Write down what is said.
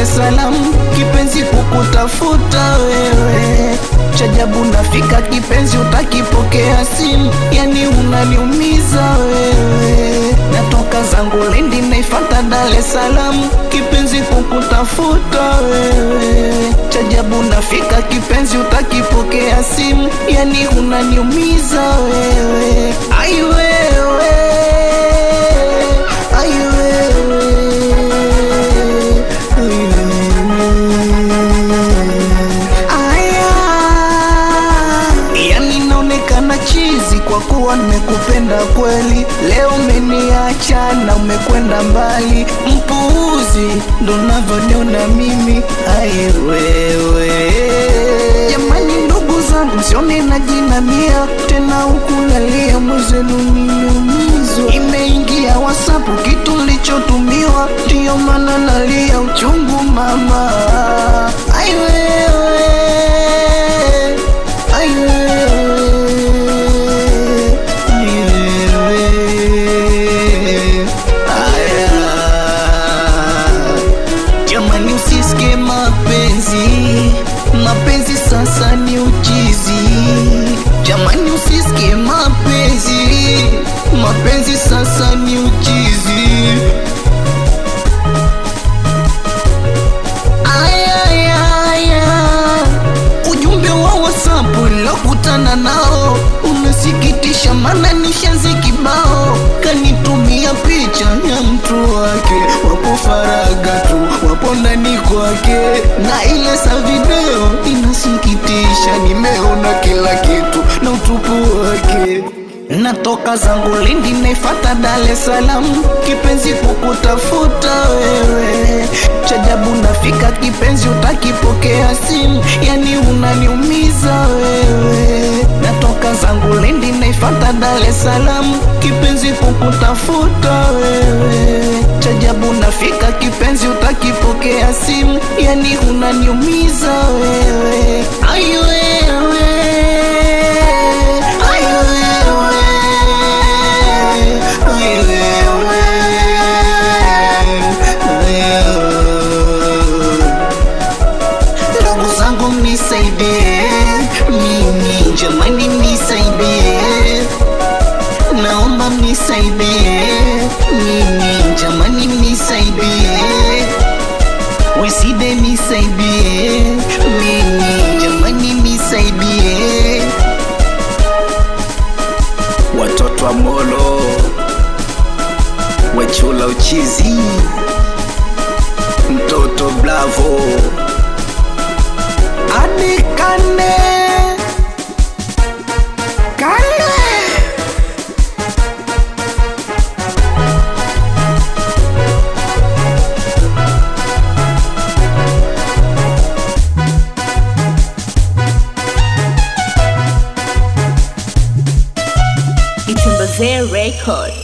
es Salaam, kipenzi kukutafuta wewe. Chajabu nafika kipenzi, utakipokea simu, yani unaniumiza wewe. Natoka zangu Lindi naifata Dar es Salaam, kipenzi kukutafuta wewe. Chajabu nafika kipenzi, utakipokea simu, yani unaniumiza wewe. Ai wewe, ai wewe, ai Aya, yani naonekana chizi kwa kuwa nimekupenda kweli. Leo umeniacha na umekwenda mbali, mpuuzi ndo navyoniona mimi. Ai wewe, jamani, ndugu zangu, msione najinamia tena huku nalia, mwezenu nimeumizwa. Imeingia WhatsApp kitu lichotumiwa, ndiyo maana nalia uchungu mama. Ai wewe Ai wewe, ni wewe. Aya. Jamani, usisikie mapenzi, mapenzi sasa ni uchizi. Jamani, usisikie mapenzi, mapenzi sasa ni uchizi. Aya, aya, aya. Ujumbe wa WhatsApp lokutana nao unasikitisha, maana nishazi kibao. Kanitumia picha ya mtu wake, wapo faraga tu, wapo ndani kwake, na ile sa video inasikitisha. Nimeona kila kitu na utupu wake. Natoka zangu Lindi naifata Dar es Salaam, kipenzi kukutafuta wewe. Chajabu nafika kipenzi, utakipokea simu, yani unaniumiza wewe. Natoka zangu Lindi naifata Dar es Salaam, kipenzi kukutafuta wewe. Chajabu nafika kipenzi, utakipokea simu, yani unaniumiza wewe. Ai wewe, ai wewe, ai wewe, wewe. Ndugu zangu mnisaidie, mimi jamani, mnisaidie, naomba mnisaidie, mimi jamani, mnisaidie, weside nisaidie, mimi jamani, nisaidie, watoto wa Molo wechula uchizi, mtoto Bravo adikane kale It's a Record.